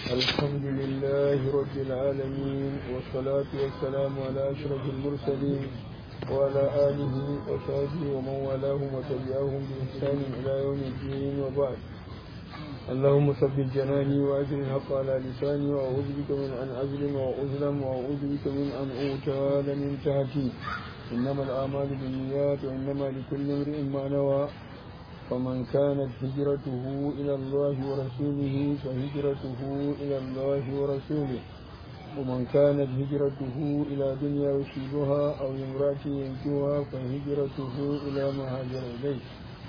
الحمد لله رب العالمين والصلاة والسلام على أشرف المرسلين وعلى آله وصحبه ومن والاهم وتبعهم بإحسان إلى يوم الدين وبعد اللهم ثبت جناني وأجر الحق على لساني وأعوذ بك من أن أظلم وأظلم وأعوذ بك من أن أغتال من تحتي إنما الأعمال بالنيات وإنما لكل امرئ ما نوى فمن كانت هجرته إلى الله ورسوله فهجرته إلى الله ورسوله ومن كانت هجرته إلى دنيا يصيبها أو امرأة ينكوها فهجرته إلى ما هاجر إليه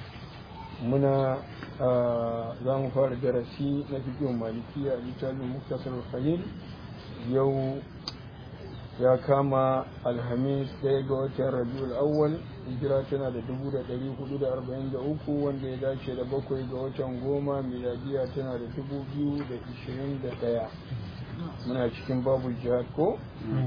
muna za mu fara darasi na fikin malikiya a littafin muktasar khalil yau ya kama alhamis ɗaya ga watan rabiul awwal hijira tana da dubu da ɗari hudu da arba'in da uku wanda ya dace da bakwai ga watan goma miladiya tana da dubu biyu da ishirin da ɗaya muna cikin babu jihad ko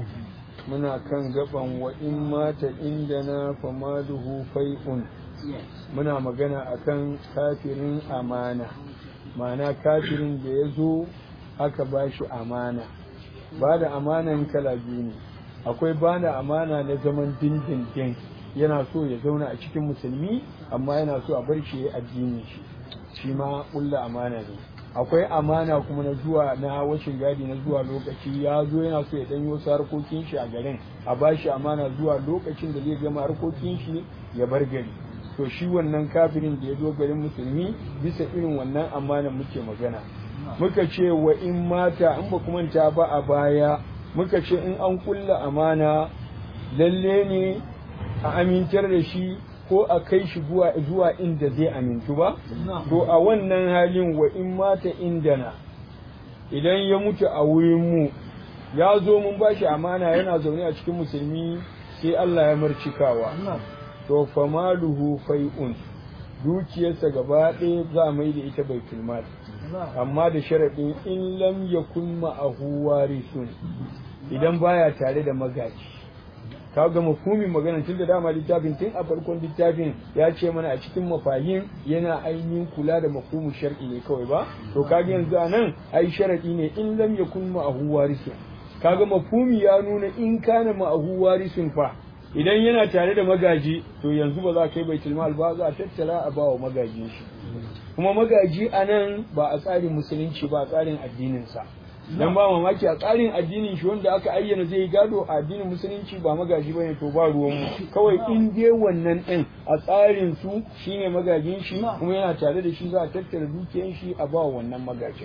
muna kan gaban wa in mata indana famaluhu fai'un muna magana akan kafirin amana ma'ana kafirin da ya zo aka ba shi amana ba da amanan kala biyu ne akwai ba da amana na zaman dindindin yana so ya zauna a cikin musulmi amma yana so a bar shi ya addini shi shi ma ƙulla amana ne akwai amana kuma na zuwa na washin gadi na zuwa lokaci ya zo yana so ya danyo wasu harkokin shi a garin a ba shi amana zuwa lokacin da zai gama harkokin shi ya bar gari to shi wannan kafirin da ya zo garin musulmi bisa irin wannan amana muke magana muka ce wa in mata in ba kuma ta ba a baya muka ce in an kulla amana lalle ne a amintar da shi ko a kai shi zuwa inda zai amintu ba to a wannan halin wa in mata indana idan ya mutu a wurin mu ya zo mun ba shi amana yana zaune a cikin musulmi sai Allah ya marcikawa to famaluhu fai'un dukiyarsa gaba ɗaya za a mai da ita bai mal amma da sharaɗin in lam yakun ma'ahu warisun idan baya tare da magaji ka ga mafhumin magana tun da dama littafin tun a farkon littafin ya ce mana a cikin mafahim yana ainihin kula da mafhumin shar'i ne kawai ba to kaga yanzu a nan ai sharaɗi ne in lam yakun ma'ahu warisun kaga mafhumi ya nuna in kana ma'ahu warisun fa idan yana tare da magaji to yanzu ba za ka yi baitul mal ba za a tattara a bawa magajin shi kuma magaji a nan ba a tsarin musulunci ba a tsarin addinin sa dan ba mamaki a tsarin addinin shi wanda aka ayyana zai gado a addinin musulunci ba magaji bane to ba ruwan mu kawai in dai wannan din a tsarin su shine magajin shi kuma yana tare da shi za a tattara dukiyar shi a bawa wannan magajin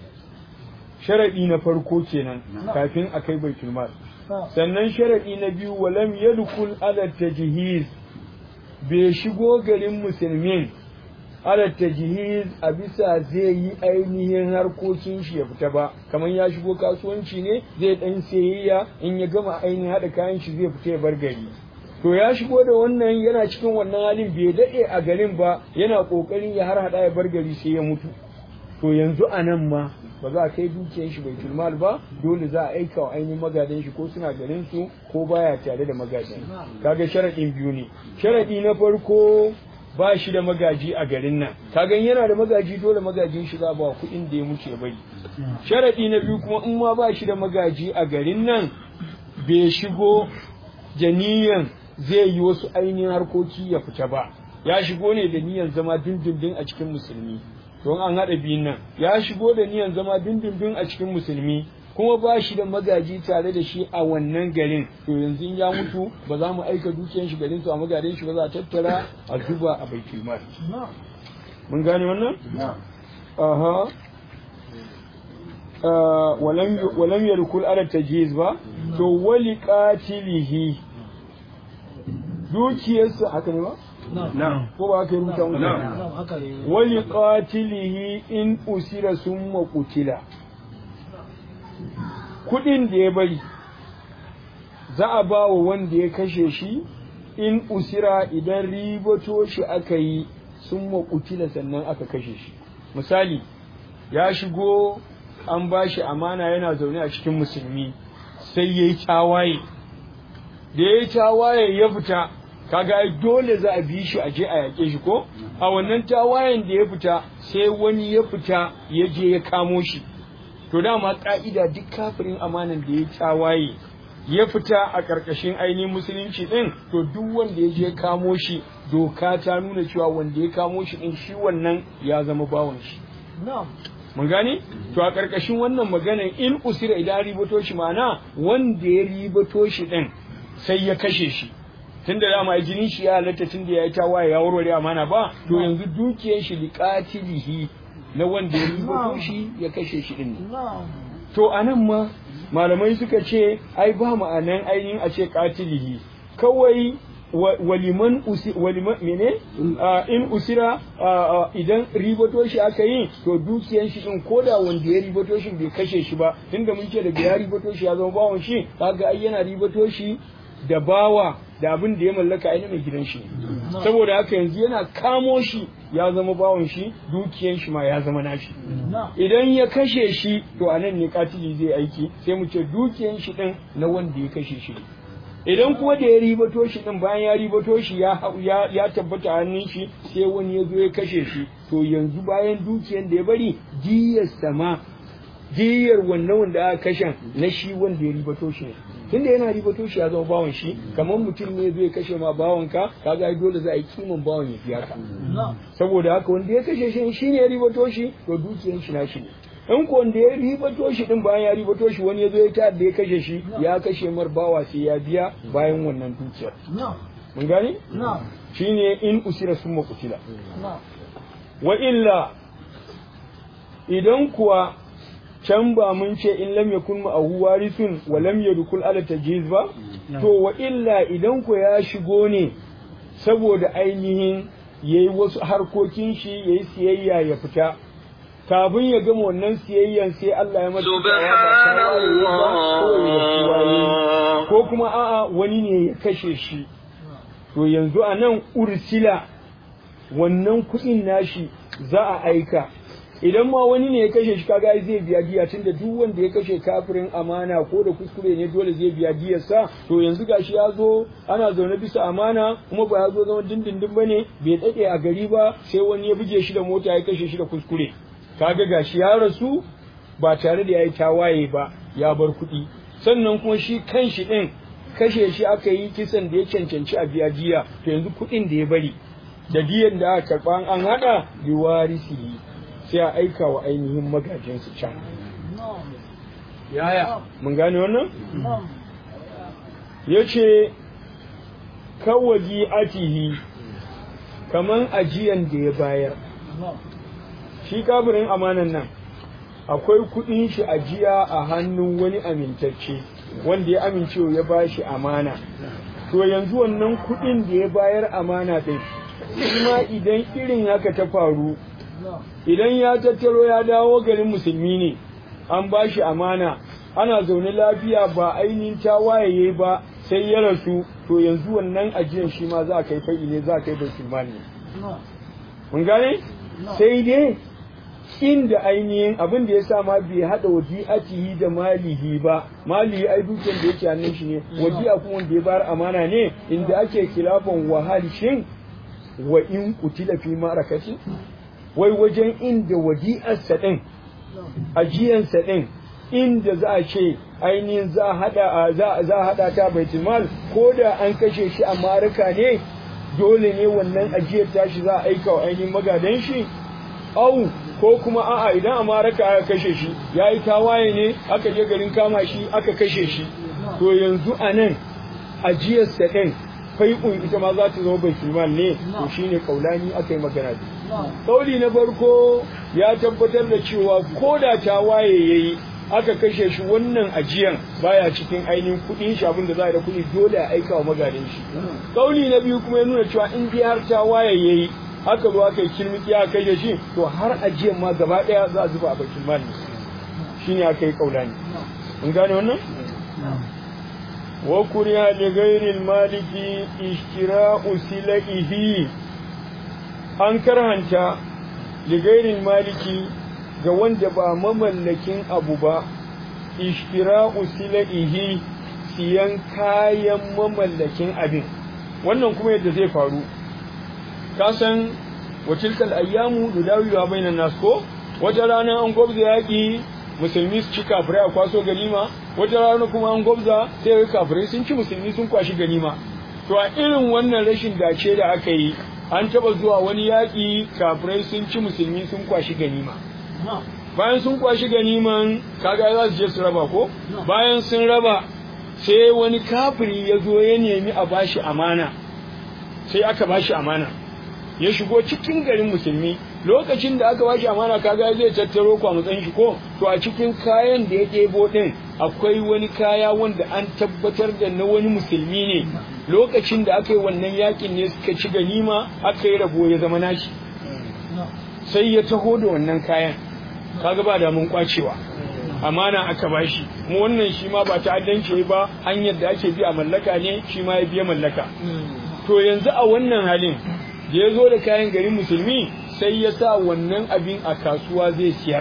sharadi na farko kenan kafin a kai baitul mal sannan sharaɗi na biyu walam yadkhul ala tajhiz bai shigo garin musulmin ala tajhiz a bisa zai yi ainihin harkokin shi ya fita ba kamar ya shigo kasuwanci ne zai dan sayayya in ya gama ainihin haɗa kayan shi zai fita ya bar gari to ya shigo da wannan yana cikin wannan halin bai daɗe a garin ba yana ƙoƙarin ya har haɗa ya bar gari sai ya mutu to yanzu a nan ma ba za a kai dukiyar shi bai mal ba dole za a aika wa ainihin magadan shi ko suna garin su ko baya tare da magadan kaga sharaɗin biyu ne sharaɗi na farko ba shi da magaji a garin nan kaga yana da magaji dole magajin shi za ba kuɗin da ya muke bari sharaɗi na biyu kuma in ma ba shi da magaji a garin nan bai shigo janiyan zai yi wasu ainihin harkoki ya fita ba ya shigo ne da niyan zama dindindin a cikin musulmi don an haɗa biyun nan ya shigo da niyan zama dindindin a cikin musulmi kuma ba shi da magaji tare da shi a wannan garin to yanzu ya mutu ba za mu aika dukiyar shi garin su a magarin shi ba za a tattara a zuba a baitul mal mun gane wannan aha walam yarkul ala tajhiz ba to wali qatilihi dukiyarsa haka ne ba ko ba haka yi rubuta mutu wali qatilihi in usira summa qutila kudin da ya bari za a ba wa wanda ya kashe shi in usira idan ribato shi aka yi summa qutila sannan aka kashe shi misali ya shigo an ba shi amana yana zaune a cikin musulmi sai ya yi tawaye da ya yi tawaye ya fita kaga ai dole za a bi shi a je a yaƙe shi ko a wannan tawayen da ya fita sai wani ya fita ya je ya kamo shi to dama ka'ida duk kafirin amanan da ya tawaye ya fita a ƙarƙashin ainihin musulunci ɗin to duk wanda ya je kamo shi doka ta nuna cewa wanda ya kamo shi ɗin shi wannan ya zama bawan shi mun gane to a ƙarƙashin wannan maganan in usira idan ribato shi ma'ana wanda ya ribato shi ɗin sai ya kashe shi tunda dama jinin shi ya halatta tunda ya yi tawaye ya warware amana ba to yanzu dukiyar shi liqatilihi na wanda ya ribato shi ya kashe shi ɗin to anan ma malamai suka ce ai ba ma'anan ainihin a ce katilihi kawai waliman usi waliman mene in usira idan ribato shi aka yi to dukiyan shi din koda wanda ya ribato shi bai kashe shi ba tunda mun ce daga ya ribato shi ya zama bawon shi kaga ai yana ribato shi da bawa da abin da ya mallaka ai mai gidan shi saboda haka yanzu yana kamo shi ya zama bawon shi dukiyan shi ma ya zama nashi idan ya kashe shi to anan ne katili zai aiki sai mu ce dukiyan shi din na wanda ya kashe shi idan kuma da ya ribato shi din bayan ya ribato shi ya ya tabbata hannun shi sai wani ya zo ya kashe shi to yanzu bayan dukiyan da ya bari diyar sama diyar wannan wanda aka kashe na shi wanda ya ribato shi ne tunda yana ribato shi ya zama bawan shi kamar mutum ne zai kashe ma bawan ka kaga ai dole za a yi kiman bawan ya biya ka saboda haka wanda ya kashe shi shine ya ribato shi to dukiyan shi na shi ne in ko wanda ya ribato shi din bayan ya ribato shi wani ya zo ya ta da ya kashe shi ya kashe mar bawa sai ya biya bayan wannan dukiyar mun gane shine in usira summa kutila wa illa idan kuwa can ba mun ce in lam yakun ma'ahu warithun wa lam yadkhul ala tajhiz ba to wa illa idan ku ya shigo ne saboda ainihin yayi wasu harkokin shi yayi siyayya ya fita kafin ya gama wannan siyayyan sai Allah ya masa ko kuma a'a wani ne ya kashe shi to yanzu a nan ursila wannan kuɗin nashi za a aika idan ma wani ne ya kashe shi kaga zai biya diya tunda duk wanda ya kashe kafirin amana ko da kuskure ne dole zai biya diyar sa to yanzu gashi ya zo ana zaune bisa amana kuma ba ya zo zama dindindin bane bai dade a gari ba sai wani ya buge shi da mota ya kashe shi da kuskure kaga gashi ya rasu ba tare da yayi tawaye ba ya bar kuɗi sannan kuma shi kanshi din kashe shi aka yi kisan da ya cancanci a biya diya to yanzu kuɗin da ya bari da diyan da aka karɓa an haɗa biwarisi sai a aika wa ainihin magajinsu can. Yaya, mun gane wannan? Ya ce, kawaji atihi, kaman ajiyan da ya bayar. Shi kafirin amanan nan, akwai kuɗin shi ajiya a hannun wani amintacce, wanda ya amince ya ba shi amana. To yanzu wannan kuɗin da ya bayar amana ɗin, kuma idan irin haka ta faru, idan ya tattaro ya dawo garin musulmi ne an ba shi amana ana zaune lafiya ba ainihin tawaye ba sai ya rasu to yanzu wannan ajiyar shi ma za a kai fa'i ne za a kai bai ne mun gane sai dai inda ainihin abin da ya sa ma bai haɗa wadi'atihi da malihi ba malihi ai dukiyar da yake hannun shi ne wadi'a kuma wanda ya bayar amana ne inda ake kilafan wahal shin wa in kutila fi ma'arakati wai wajen inda wadi'arsa ɗin ajiyansa ɗin inda za a ce ainihin za a haɗa ta baitulmal ko da an kashe shi a marika ne dole ne wannan ajiyar tashi za a aika wa ainihin magadan shi au ko kuma a'a idan a maraka aka kashe shi ya yi tawaye ne aka je garin kama shi aka kashe shi to yanzu a nan ajiyarsa ɗin fai'un ita ma za ta zama baitulmal ne to shine kaulani aka yi magana da Kauli na farko ya tabbatar da cewa ko da ta waye ya yi aka kashe shi wannan ajiyan baya cikin ainihin kuɗin shi abin da za a da kuɗi dole a aika wa magadan shi. Kauli na biyu kuma ya nuna cewa in dai har ta waye ya yi aka zo aka yi kilmiki aka kashe shi to har ajiyan ma gaba ɗaya za a zuba a bakin mali shi ne aka yi kaulani. Mun gane wannan? Wa kuriya li ghairil maliki ishtira'u silaihi an karhanta ligairin maliki ga wanda ba mamallakin abu ba ishtira'u silaihi siyan kayan mamallakin abin wannan kuma yadda zai faru ka san watilkal ayyamu dudawiwa bainan nas ko wata rana an gwabza yaƙi musulmi su ci kafirai a kwaso ganima wata rana kuma an gwabza sai ga kafirai sun ci musulmi sun kwashi ganima to a irin wannan rashin dace da aka yi an taba zuwa wani yaƙi kafirai sun ci musulmi sun kwashi ganima bayan sun kwashi ganiman kaga za su je su raba ko bayan sun raba sai wani kafiri ya zo ya nemi a bashi amana sai aka bashi amana ya shigo cikin garin musulmi lokacin da aka bashi amana kaga zai tattaro kwa matsayin shi ko to a cikin kayan da ya ɗebo ɗin akwai wani kaya wanda an tabbatar da na wani musulmi ne lokacin da aka yi wannan yakin ne suka ci ganima aka yi rabo ya zama nashi sai ya taho da wannan kayan kaga ba da mun kwacewa amana aka bashi mu wannan shi ma ba ta'addanci ba hanyar da ake bi a mallaka ne shi ma ya biya mallaka to yanzu a wannan halin da ya zo da kayan garin musulmi sai ya sa wannan abin a kasuwa zai siyar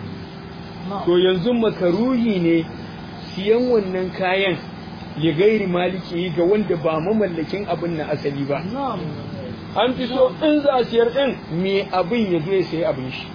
to yanzu makaruhi ne siyan wannan kayan ya gairi maliki ga wanda ba mamallakin abin na asali ba an fi so in za a siyar din me abin ya zo ya sayi abin shi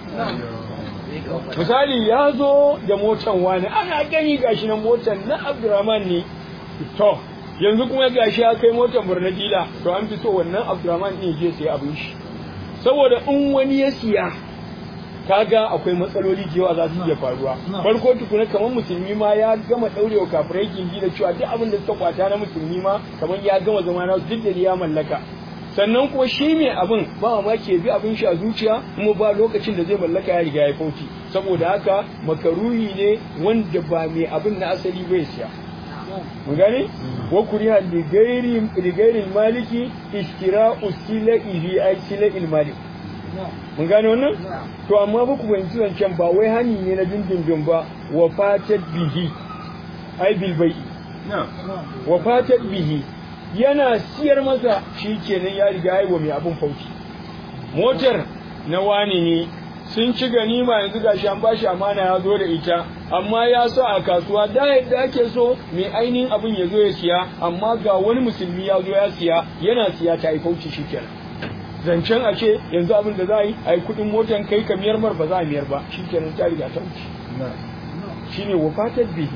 misali ya zo da motan wani ana gani gashi na motan na abdurrahman ne to yanzu kuma gashi ya kai motan burnadila to an fi so wannan abdurrahman ne je sai abin shi saboda in wani ya siya kaga akwai matsaloli da yawa za su iya faruwa farko tukuna kamar musulmi ma ya gama daurewa kafirai gindi da cewa duk abin da suka kwata na musulmi ma kamar ya gama zama na duk da ya mallaka sannan kuma shi mai abin ba ma ke bi abin shi a zuciya kuma ba lokacin da zai mallaka ya riga ya fauci saboda haka makaruhi ne wanda ba mai abin na asali bai siya mun gane wa kuriha li ghairi li ghairi maliki istira'u silaihi ay sila'il malik mun gane wannan to amma ba ku fahimci zancen ba wai hani ne na dindindin ba wa fatat bihi ai bil bai'i wa fatat bihi yana siyar masa shi kenan ya riga yi wa mai abin fauci motar na wani ne sun ci ganima yanzu gashi an bashi amana ya zo da ita amma ya sa a kasuwa da yadda ake so mai ainihin abin ya zo ya siya amma ga wani musulmi ya zo ya siya yana siya ta yi fauci shi kenan zancen a ce yanzu abin da za a yi a yi kuɗin motan kai ka miyar mar ba za a miyar ba shi kenan ta riga ta wuce shine wafatar bihi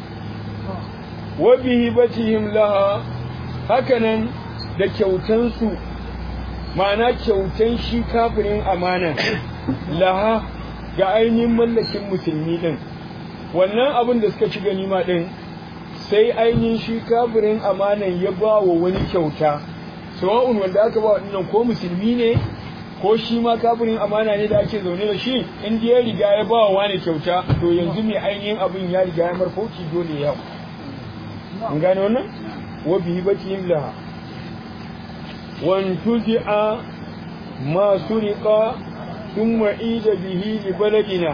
wa bihi batihim laha hakanan da kyautansu ma'ana kyautan shi kafirin amana laha ga ainihin mallakin musulmi din wannan abin da suka ci ganima din sai ainihin shi kafirin amanan ya ba wa wani kyauta sawa'un wanda aka ba waɗannan ko musulmi ne ko shi ma kafirin amana ne da ake zaune da shi in ya riga ya ba wa wani kyauta to yanzu mai ainihin abin ya riga ya marfauci dole ya an gane wannan wa bihi batihim laha وانتزع ما سرق ثم عيد به لبلدنا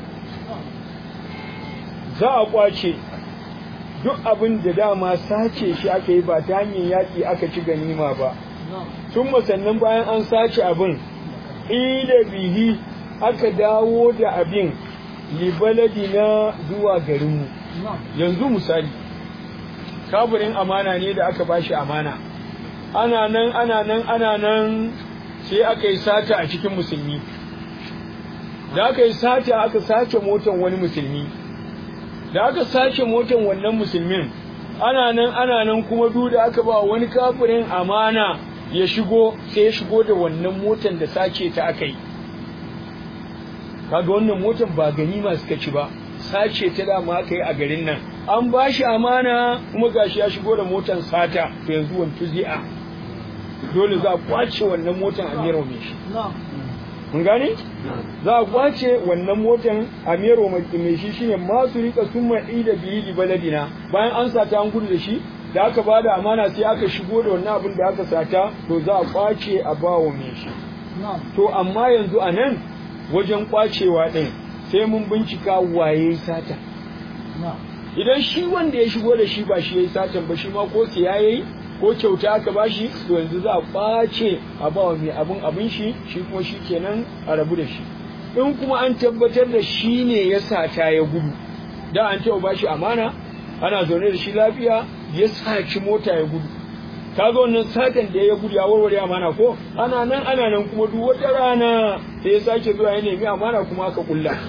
za a kwace duk abin da dama sace shi aka yi ba ta hanyar yaƙi aka ci ganima ba tun sannan bayan an sace abin ida bihi aka dawo da abin libaladina zuwa garinmu yanzu misali kaburin amana ne da aka bashi amana ana nan ana nan ana nan sai aka yi sata a cikin musulmi da aka yi sata aka sace motan wani musulmi da aka sace motan wannan musulmin ana nan ana nan kuma duk da aka ba wani kafirin amana ya shigo sai ya shigo da wannan motan da sace ta aka yi kaga wannan motan ba ganima suka ci ba sace ta dama aka yi a garin nan an ba shi amana kuma gashi ya shigo da motan sata to yanzu wantu zi'a dole za a kwace wannan motan a mero mai shi mun gane za a kwace wannan motan a mero mai shi shine masu rika sun ma'i da biyi li baladina bayan an sata an gudu da shi da aka ba da amana sai aka shigo da wannan abin da aka sata to za a kwace a bawa mai shi to amma yanzu a nan wajen kwacewa ɗin sai mun bincika waye sata idan shi wanda ya shigo da shi ba shi ya yi satan ba shi ma ko siya ya yi ko kyauta aka ba shi to yanzu za a ɓace a ba wa mai abin abin shi shi kuma shi kenan a rabu da shi in kuma an tabbatar da shi ne ya sata ya gudu da an taɓa ba shi amana ana zaune da shi lafiya ya saci mota ya gudu kaga wannan satan da ya gudu ya warware amana ko ana nan ana nan kuma duk wata rana sai ya sake zuwa ya nemi amana kuma aka kulla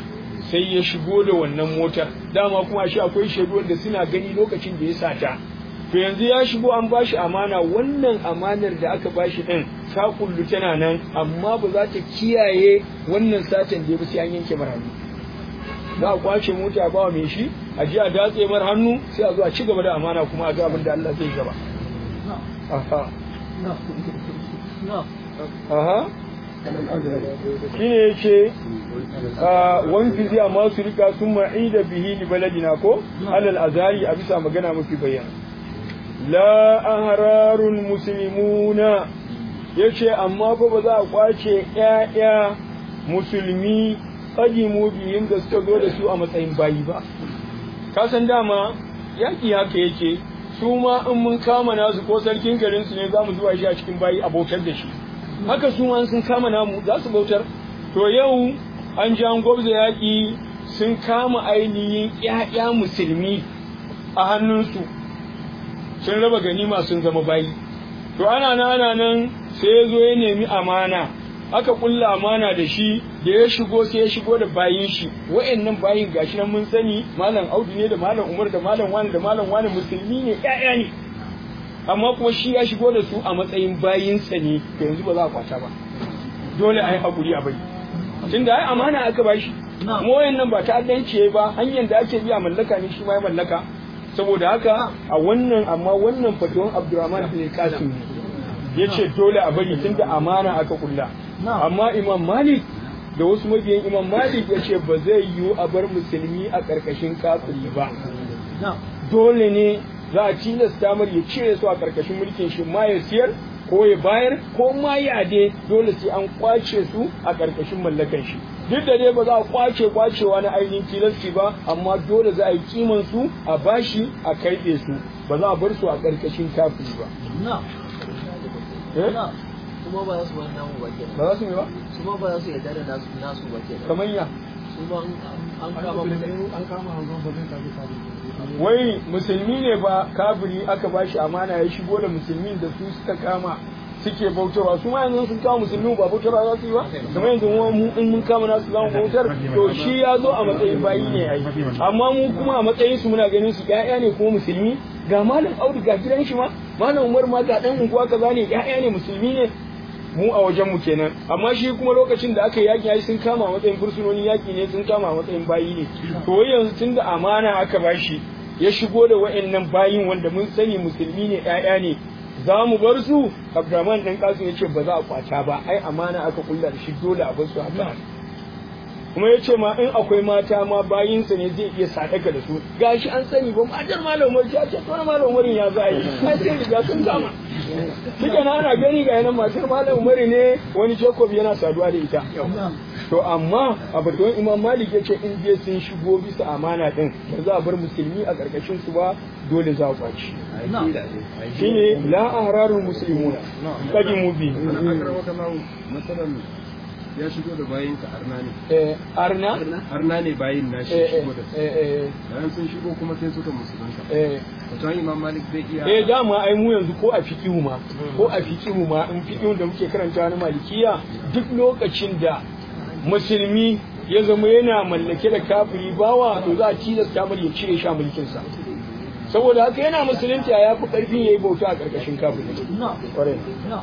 sai ya shigo da wannan motar dama kuma shi akwai shaidu wanda suna gani lokacin da ya sata to yanzu ya shigo an bashi amana wannan amanar da aka bashi din ta kullu tana nan amma ba za ta kiyaye wannan satan da ya bi sai an yanke mara hannu za a kwace mota ba mai shi a ji a datse mar hannu sai a zo a ci gaba da amana kuma a ga abin da Allah zai gaba aha aha shi ne yake wani fizi amma su rika sun ma'i da bihi li baladina ko alal azari a bisa magana mafi bayyana la ahrarun muslimuna yace amma fa ba za a kwace ƴaƴa musulmi qadimu bihim da suka zo da su a matsayin bayi ba ka san dama yaki haka yake su ma in mun kama nasu ko sarkin garin su ne za mu zuwa shi a cikin bayi a bautar da shi haka su ma sun kama namu za su bautar to yau an ji an gwabza yaƙi sun kama ainihin ƴaƴa musulmi a hannunsu sun raba ganima sun zama bayi to ana nan ana nan sai ya zo ya nemi amana aka kulla amana da shi da ya shigo sai ya shigo da bayin shi wa'annan bayin gashi nan mun sani malam audu ne da malam umar da malam wani da malam wani musulmi ne ƴaƴa ne amma kuma shi ya shigo da su a matsayin bayinsa ne to yanzu ba za a kwata ba dole a yi haƙuri a bai tunda ai amana aka ba shi mu wayannan ba ta'addanci ba hanyar da ake biya mallaka ne shi ma ya mallaka saboda haka a wannan amma wannan fatuwan Abdurrahman bin Qasim ya ce dole a bari tunda amana aka kulla amma Imam Malik da wasu mabiyan Imam Malik ya ce ba zai yiwu a bar musulmi a ƙarƙashin kafiri ba dole ne za a tilasta mar ya cire su a ƙarƙashin mulkin shi ma ya siyar ko ya bayar ko ma ya de dole sai an kwace su a ƙarƙashin mallakan shi duk da dai ba za a kwace kwacewa na ainihin tilasti ba amma dole za a yi kiman su a bashi a karɓe su ba za a bar su a ƙarƙashin kafiri ba kuma ba za su wani namu ba ke ba za su yi ba su ma ba za su yarda da nasu nasu ba ke kamar ya su ma an kama an kama hanzon ba zai tafi tafi wai musulmi ne ba kafiri aka bashi amana ya shigo da musulmin da su suka kama suke bautarwa su ma yanzu sun kama musulmi ba bautarwa za su yi ba kamar yanzu mu in mun kama nasu zamu bautar to shi ya zo a matsayin bayi ne ai amma mu kuma a matsayin su muna ganin su ƴaƴa ne kuma musulmi ga malam Audu ga gidan shi ma malam Umar ma ga dan unguwa kaza ne ƴaƴa ne musulmi ne mu a wajen mu kenan amma shi kuma lokacin da aka yaki ai sun kama a matsayin fursunoni yaki ne sun kama a matsayin bayi ne to wai yanzu tunda amana aka bashi ya shigo da wa'annan bayin wanda mun sani musulmi ne ƴaƴa ne za mu bar su Abdurrahman dan kasu ya ce ba za a kwata ba ai amana aka kulla da shi dole a bar su haka kuma ya ce ma in akwai mata ma bayinsa ne zai iya sadaka da su gashi an sani ba matar malam Umar ya ce to malam Umar ya za yi ai sai riga sun kama Duka na ana gani ga yanan matar malam Umar ne wani Jacob yana saduwa da ita to amma a batun Imam Malik ya ce in je sun shigo bisa amana din ba za a bar musulmi a karkashin su ba dole za a kwaci shine la ahrarul muslimuna kadimu bi matsalan ya shigo da bayin ka arna ne eh arna arna ne bayin na shi eh shigo da su eh eh bayan sun shigo kuma sai suka musulunta eh wato imam malik zai iya eh dama ai mu yanzu ko a fiqihu ma ko a fiqihu ma in fiqihun da muke karanta na malikiya duk lokacin da musulmi ya zama yana mallake da kafiri bawa to za a tilasta mar ya cire shi a mulkin sa saboda haka yana musulunta ya fi karfin yayi bauta a karkashin kafiri Kwarai.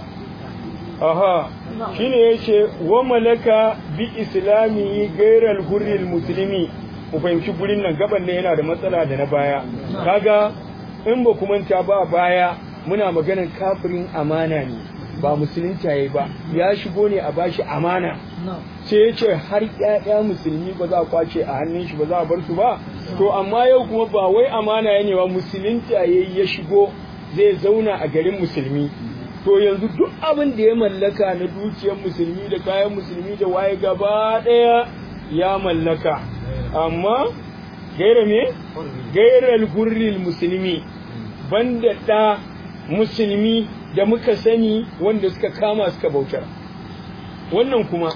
aha shine yace wa malaka bi islami gairal hurril muslimi mu fahimci gurin nan gaban ne yana da matsala da na baya kaga in ba ku manta ba baya muna maganar kafirin amana ne ba musulunta yayi ba ya shigo ne a bashi amana sai ya ce har ƴaƴa musulmi ba za a kwace a hannun shi ba za a bar su ba to amma yau kuma ba wai amana ya ne ba musulunta yayi ya shigo zai zauna a garin musulmi to yanzu duk abin da ya mallaka na dukiyar musulmi da kayan musulmi da waye gaba ɗaya ya mallaka amma gaira me gairar gurril musulmi banda ɗa musulmi da muka sani wanda suka kama suka bautar wannan kuma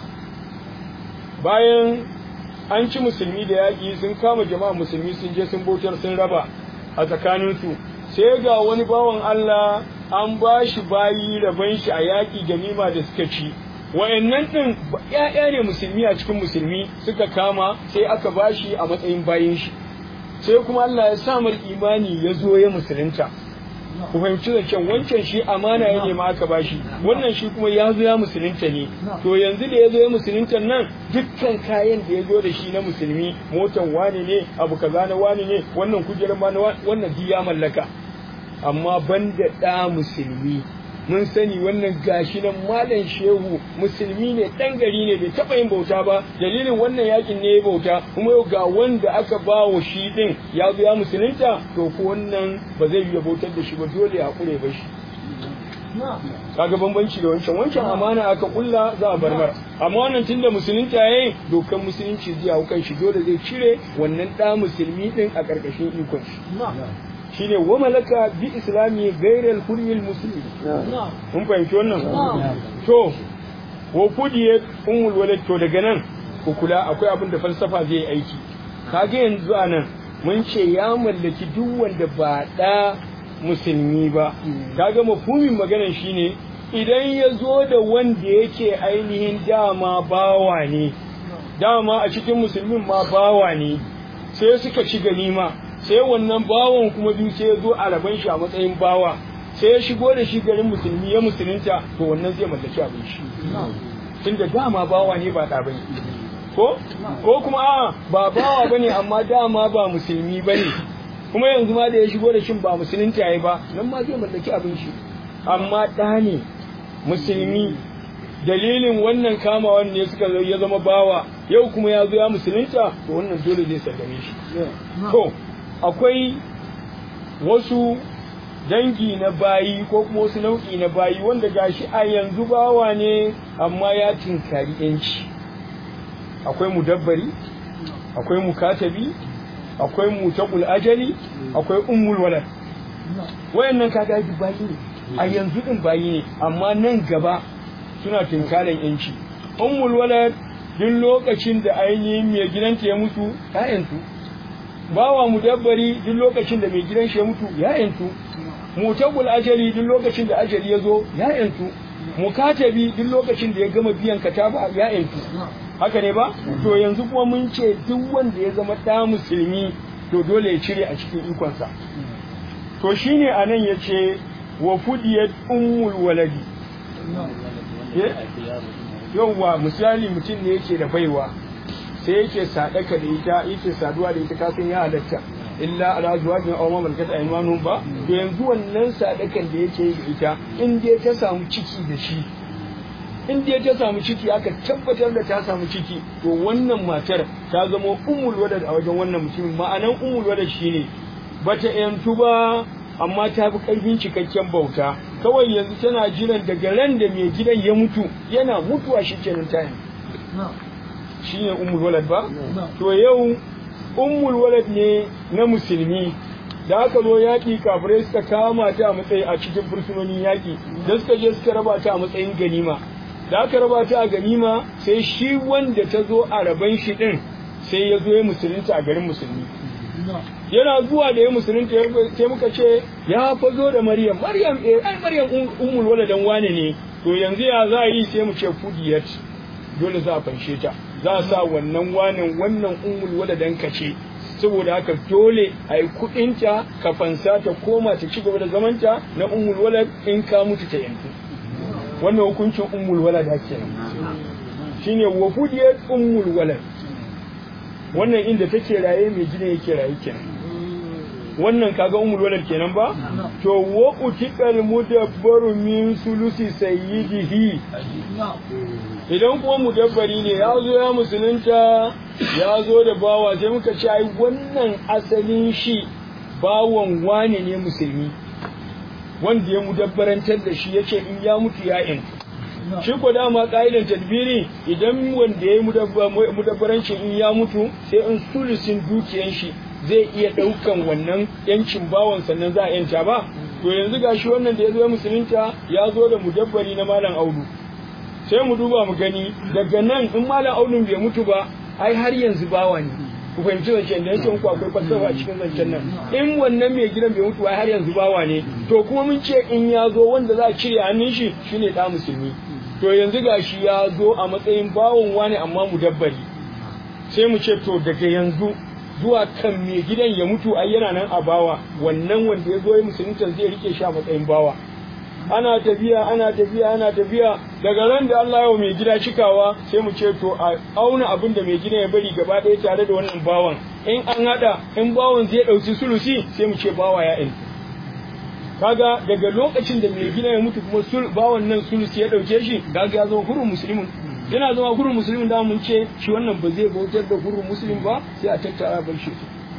bayan an ci musulmi da yaƙi sun kama jama'a musulmi sun je sun bautar sun raba a tsakaninsu sai ga wani bawan Allah an ba shi bayi rabon shi a yaƙi ganima da suka ci wayannan din ƴaƴa ne musulmi a cikin musulmi suka kama sai aka bashi a matsayin bayin shi sai kuma Allah ya sa mar imani ya zo ya musulunta ku fahimci zancen wancan shi amana ya nema aka bashi wannan shi kuma ya zo ya musulunta ne to yanzu da ya zo ya musulunta nan dukkan kayan da ya zo da shi na musulmi motan wane ne abu kaza na wane ne wannan kujerar ma na wannan duk ya mallaka amma banda ɗa musulmi mun sani wannan gashi nan malam shehu musulmi ne dan gari ne bai taba yin bauta ba dalilin wannan yakin ne ya bauta kuma yau ga wanda aka ba wa shi din ya zo ya musulunta to ko wannan ba zai yi bautar da shi ba dole ya kure ba shi kaga bambanci da wancan wancan amana aka kulla za a barbar amma wannan tunda musulunta yayi dokan musulunci zai hau kan shi dole zai cire wannan da musulmi din a karkashin ikon shi shine wa malaka bi islami gairal hurmil muslimi mun fahimci wannan to wa kudiye ummul walad to daga nan ku kula akwai abin da falsafa zai yi aiki kage yanzu anan mun ce ya mallaki duk wanda ba da musulmi ba kaga mafhumin maganar shine idan ya zo da wanda yake ainihin dama bawa ne dama a cikin musulmin ma bawa ne sai suka ci ganima sai wannan bawan kuma biyu sai ya zo a raban shi a matsayin bawa sai ya shigo da shi garin musulmi ya musulunta to wannan zai mallaki abin shi tunda dama bawa ne ba da bane ko ko kuma a ba bawa bane amma dama ba musulmi bane kuma yanzu ma da ya shigo da shin ba musulunta yayi ba nan ma zai mallaki abin shi amma da ne musulmi dalilin wannan kamawan ne suka zo ya zama bawa yau kuma ya zo ya musulunta to wannan dole zai sallame shi to akwai wasu dangi na bayi ko kuma wasu nau'i na bayi wanda gashi a yanzu bawa ne amma ya tinkari yanci akwai mudabbari akwai mukatabi akwai mutaqul ajali akwai ummul walad wayannan kaga bayi ne a yanzu din bayi ne amma nan gaba suna tinkarin yanci ummul walad duk lokacin da ainihin mai gidanta ya mutu ta yantu bawa mudabbari duk lokacin da mai gidan shi ya mutu ya yantu mutabul ajali duk lokacin da ajali ya zo ya yantu mukatabi duk lokacin da ya gama biyan kataba ya yantu haka ne ba to yanzu kuma mun ce duk wanda ya zama ɗa musulmi to dole ya cire a cikin ikonsa to shine anan yace wa fudiyat ummul waladi yauwa misali mutum ne yake da baiwa sai yake sadaka da ita yake saduwa da ita kasan ya halatta illa ala zuwajin aw ma malakat aymanuhum ba to yanzu wannan sadakan da yake yi da ita in dai ta samu ciki da shi in dai ta samu ciki aka tabbatar da ta samu ciki to wannan matar ta zama ummul walad a wajen wannan mutumin ma'anan ummul walad shine bata yantu ba amma ta fi ƙarfin cikakken bauta kawai yanzu tana jiran daga ran da mai gidan ya mutu yana mutuwa shi kenan ta shi ne ummul walad ba to yau ummul walad ne na musulmi da aka zo yaƙi kafirai suka kama ta a matsayi a cikin fursunonin yaƙi da suka je suka raba ta a matsayin ganima da aka raba ta a ganima sai shi wanda ta zo a raban shi din sai ya zo ya musulunta a garin musulmi yana zuwa da ya musulunta sai muka ce ya fazo da maryam maryam eh ai maryam ummul waladan wane ne to yanzu ya za a yi sai mu ce fudiyat dole za a fanshe ta za a sa wannan wanin wannan ummul waladan ka ce saboda haka dole a yi kuɗinta ka fansa ta koma ta ci gaba da zamanta na ummul walad in ka mutu ta yanzu wannan hukuncin ummul walad kenan shine wa fudiyat ummul walad wannan inda take raye mai gidan yake raye kenan wannan kaga umul walad kenan ba to wa utiqal mudabbaru min sulusi sayyidihi idan kuma mudabbari ne ya zo ya musulunta ya zo da bawa sai muka ce ai wannan asalin shi bawan wane ne musulmi wanda ya mudabbarantar da shi yace in ya mutu ya yantu shi ko dama ka'idan tadbiri idan wanda ya yi mudabbaranci in ya mutu sai in sulusin dukiyan shi zai iya ɗaukan wannan yancin bawan sannan za a yanta ba to yanzu gashi wannan da ya zo musulunta ya zo da mudabbari na malam audu sai mu duba mu gani daga nan in malam audu bai mutu ba ai har yanzu bawa ne ku fahimci zancen da yake ku akwai falsafa a cikin zancen nan in wannan mai gidan bai mutu ai har yanzu bawa ne to kuma mun ce in ya zo wanda za a cire hannun shi shine da musulmi to to yanzu gashi ya zo a matsayin bawon wani amma mudabbari sai mu ce to daga yanzu zuwa kan mai gidan ya mutu ai yana nan a bawa wannan wanda ya zo ya musulunta zai rike shi a matsayin bawa ana tafiya ana tafiya ana tafiya daga ran da Allah ya mai gida cikawa sai mu ce to a auna abin da mai gida ya bari gaba ɗaya tare da wannan bawan in an hada in bawan zai ɗauki sulusi sai mu ce bawa ya in kaga daga lokacin da mai gida ya mutu kuma sul bawan nan sulusi ya ɗauke shi kaga ya zama hurun musulmin yana zama hurun musulmin da mun ce shi wannan ba zai bautar da hurun musulmin ba sai a tattara bar shi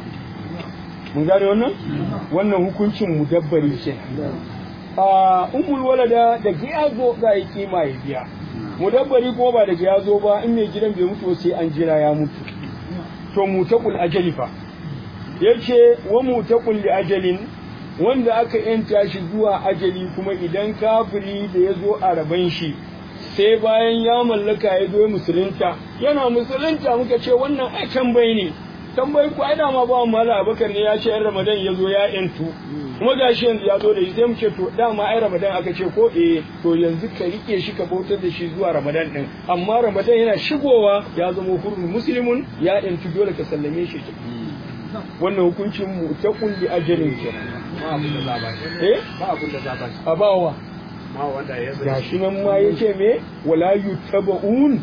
mun gane wannan wannan hukuncin mudabbari kenan a umul walada da ya zo za a yi kima ya biya mudabbari ko ba da ya zo ba in mai gidan bai mutu sai an jira ya mutu to mutaqul ajali fa yace wa mutaqul li ajalin wanda aka yanta shi zuwa ajali kuma idan kafiri da ya zo a raban shi sai bayan ya mallaka ya zo musulunta yana musulunta muka ce wannan ai tambayi ne tambayi ku ai dama ba mala abakar ne ya ce yan ramadan ya zo ya yantu kuma gashi yanzu ya zo da shi sai mu ce to dama ai ramadan aka ce ko eh to yanzu ka rike shi ka bautar da shi zuwa ramadan din amma ramadan yana shigowa ya zama hurun muslimun ya yantu dole ka sallame shi wannan hukuncin mu ta kulli ajalin kenan eh ba abin da za ba shi a bawa ma wanda ya zai gashi nan ma yace me wala yutaba'un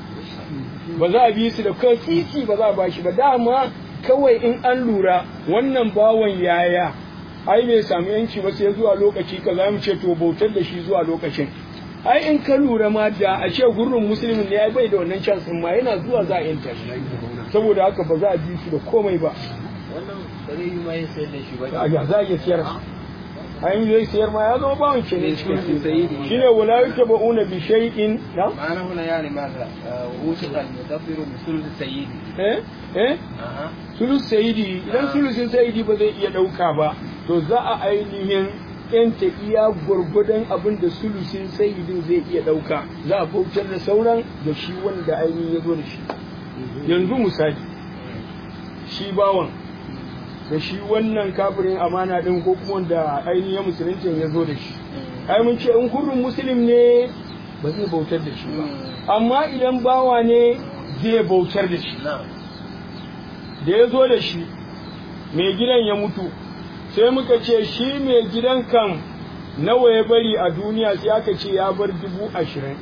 ba za a bi su da kan titi ba za a bashi ba dama kawai in an lura wannan bawan yaya ai bai samu yanci ba sai zuwa lokaci ka za mu ce to bautar da shi zuwa lokacin ai in ka lura ma da a ce gurin musulmin ne ai bai da wannan chance ma yana zuwa za a yanta shi saboda haka ba za a bi su da komai ba wannan ba zai yi ma yin sayar da shi ba a ya za a iya siyar an zai siyar ma ya zama bawan ke ne cikin sayyidi. shine wala yutaba'una bi shay'in na معنى هنا يعني ماذا؟ وثق المدبر بثلث سيدي eh eh أها sulus sayidi idan sulusin sayidi ba zai iya ɗauka ba to za a ainihin yanta iya gwargwadon abin da sulusin sayidin zai iya ɗauka za a bautar da sauran da shi wanda ainihin ya zo da shi yanzu misali shi bawan da shi wannan kafirin amana ɗin ko kuma wanda ainihin musulunci ya zo da shi ai mun ce in hurrin musulun ne ba zai bautar da shi ba amma idan bawa ne zai bautar da shi نعم da ya zo da shi mai gidan ya mutu sai muka ce shi mai gidan kan nawa ya bari a duniya sai aka ce ya bar dubu ashirin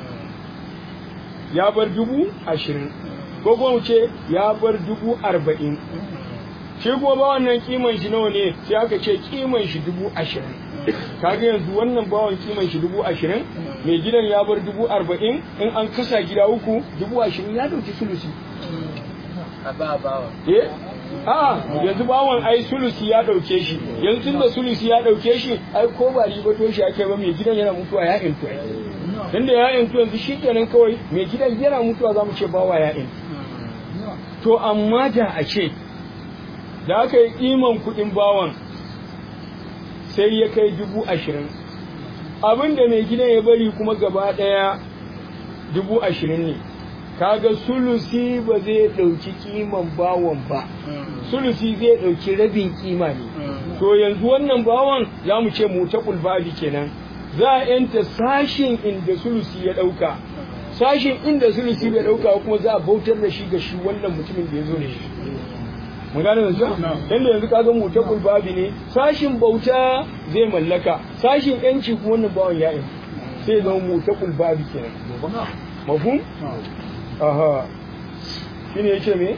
ya bar dubu ashirin ko kuma mu ce ya bar dubu arba'in shi kuma ba wannan kiman shi nawa ne sai aka ce kiman shi dubu ashirin kaga yanzu wannan bawan kiman shi dubu ashirin mai gidan ya bar dubu arba'in in an kasa gida uku dubu ashirin ya dauki sulusi أبا أبا eh a yanzu bawon ai sulusi ya dauke shi yanzu tunda sulusi ya dauke shi ai ko ba riba to shi ake ba mai gidan yana mutuwa ya intu tunda ya intu yanzu shi kenan kawai mai gidan yana mutuwa za mu ce bawa ya intu to amma da a ce da aka yi iman kuɗin bawan sai ya kai dubu ashirin abin da mai gidan ya bari kuma gaba ɗaya dubu ashirin ne kaga sulusi ba zai ɗauki kiman bawan ba sulusi zai ɗauki rabin kima ne to yanzu wannan bawan za mu ce mu ta babi kenan za a yanta sashin inda sulusi ya ɗauka sashin inda sulusi bai ɗauka kuma za a bautar da shi ga shi wannan mutumin da ya zo da shi mun gane yanzu yanda yanzu kaga mu ta babi ne sashin bauta zai mallaka sashin yanci kuma wannan bawan ya yanci sai zama mu ta babi kenan mafhum aha shine yace me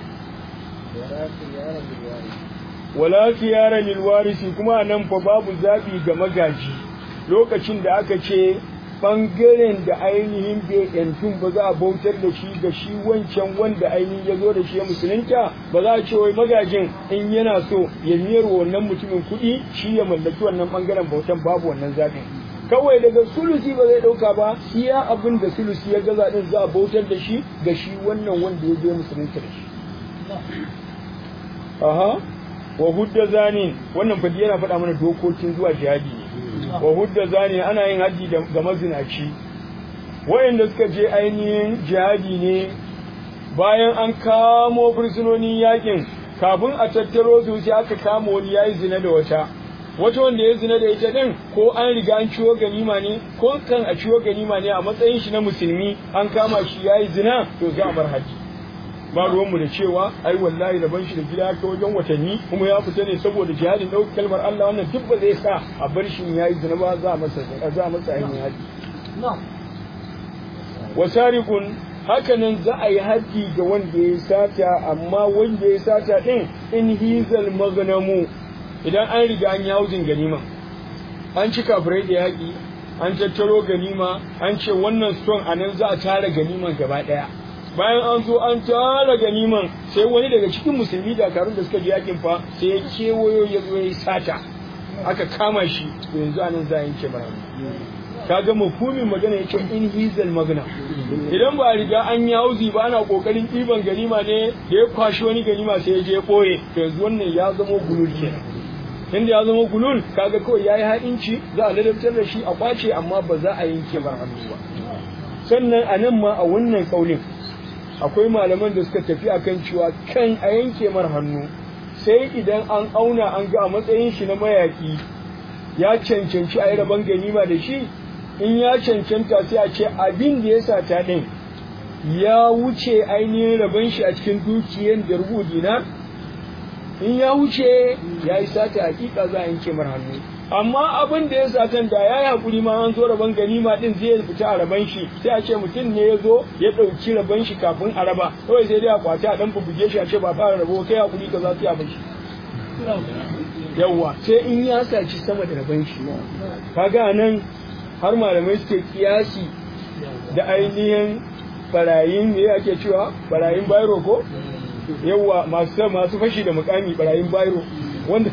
wala khiyara lil warisi kuma nan fa babu zabi ga magaji lokacin da aka ce bangaren da ainihin bai yantun ba za a bautar da shi ga shi wancan wanda ainihin ya zo da shi ya musulunta ba za a ce wai magajin in yana so ya miyar wannan mutumin kuɗi shi ya mallaki wannan bangaren bautan babu wannan zaɓin kawai daga sulusi ba zai ɗauka ba iya abin da sulusi ya gaza din za a bautar da shi ga shi wannan wanda ya zo musulunta da shi aha wa hudda zanin wannan fadi yana faɗa mana dokokin zuwa jihadi ne wa hudda zanin ana yin haji ga mazinaci wayanda suka je ainihin jihadi ne bayan an kamo fursunonin yakin kafin a tattaro su sai aka kama wani yayi zina da wata wata wanda ya zina da ita din ko an riga an ciwo ganima ne ko kan a ciwo ganima ne a matsayin shi na musulmi an kama shi yayi zina to za a bar haji ba ruwanmu da cewa ai wallahi ban shi da gida ta wajen watanni kuma ya fita ne saboda jihadin ɗauki kalmar Allah wannan duk ba zai sa a bar shi yayi zina ba za a masa za a masa ainihin haji wasariqun hakanan za a yi haji ga wanda ya sata amma wanda ya sata din in hizal magnamu idan an riga an yi hauzin ganima an ci kafirai da yaƙi an tattaro ganima an ce wannan stone a nan za a tara ganiman gaba ɗaya bayan an zo an tara ganiman sai wani daga cikin musulmi dakarun da suka ji yakin fa sai ya kewayo ya zo ya sata aka kama shi to yanzu a nan za a yanke mara kaga mafhumin magana yake in hizal magna idan ba a riga an yi hauzi ba ana kokarin ɗiban ganima ne da ya kwashi wani ganima sai ya je ɓoye to yanzu wannan ya zama gulul kenan inda ya zama gulul kaga kawai yayi ha'inci za a ladabtar da shi a kwace amma ba za a yanke bar hannu ba sannan a nan ma a wannan kaulin akwai malaman da suka tafi akan cewa kan a yanke mar hannu sai idan an auna an ga a matsayin shi na mayaki ya cancanci a yi rabon ganima da shi in ya cancanta sai a ce abin da ya sata ɗin ya wuce ainihin rabon shi a cikin dukiyar da rubu dinar in ya wuce ya yi sata hakika za a yanke mar hannu amma abin da ya satan da ya yi hakuri ma an zo rabon ganima din zai fita a raban shi sai a ce mutum ne ya zo ya ɗauki raban shi kafin a raba kawai sai dai a kwace a ɗan bubuge shi a ce ba fara rabo kai hakuri ka za su yi a bashi yawwa sai in ya saci sama da raban shi kaga nan har malamai suke kiyasi da ainihin barayin ne ake cewa barayin bayro ko yawa masu masu fashi da mukami barayin bayro wanda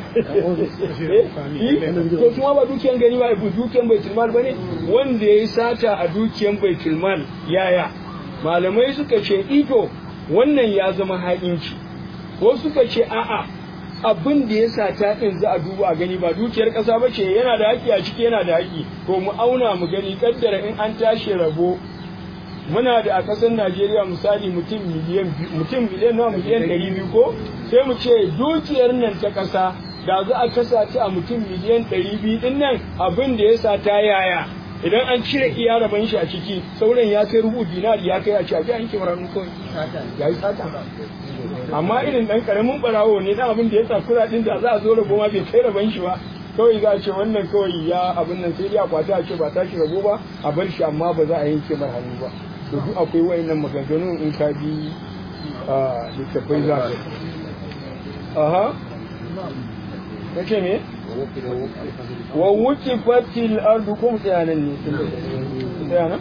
to kuma ba dukiyan gani ba dukiyan baitul mal bane wanda yayi sata a dukiyan baitul mal yaya malamai suka ce ito wannan ya zama haƙinci ko suka ce a'a abin da ya sata din za a duba a gani ba dukiyar ƙasa ba ce yana da haƙi a ciki yana da haƙi to mu auna mu gani kaddara in an tashi rabo muna da a ƙasar Najeriya misali mutum miliyan mutum miliyan nawa miliyan ɗari biyu ko sai mu ce dukiyar nan ta ƙasa da za a kasa ta a mutum miliyan ɗari biyu ɗin nan abin da ya sa ta yaya idan an cire iya raban shi a ciki sauran ya kai rubu dinari ya kai a ce a ji an kimar hannu kawai ya yi sata amma irin ɗan ƙaramin ɓarawo ne dan abin da ya sa kuɗaɗen da za a zo rabo ma bai kai raban shi ba kawai za a ce wannan kawai ya abin nan sai dai a kwata a ce ba tashi rabo ba a bar shi amma ba za a yanke mar hannu ba to duk akwai wayannan maganganun in ka bi a littattafai za ka aha kace me wa wuce fatil ardu kum tsayanan ne tsayana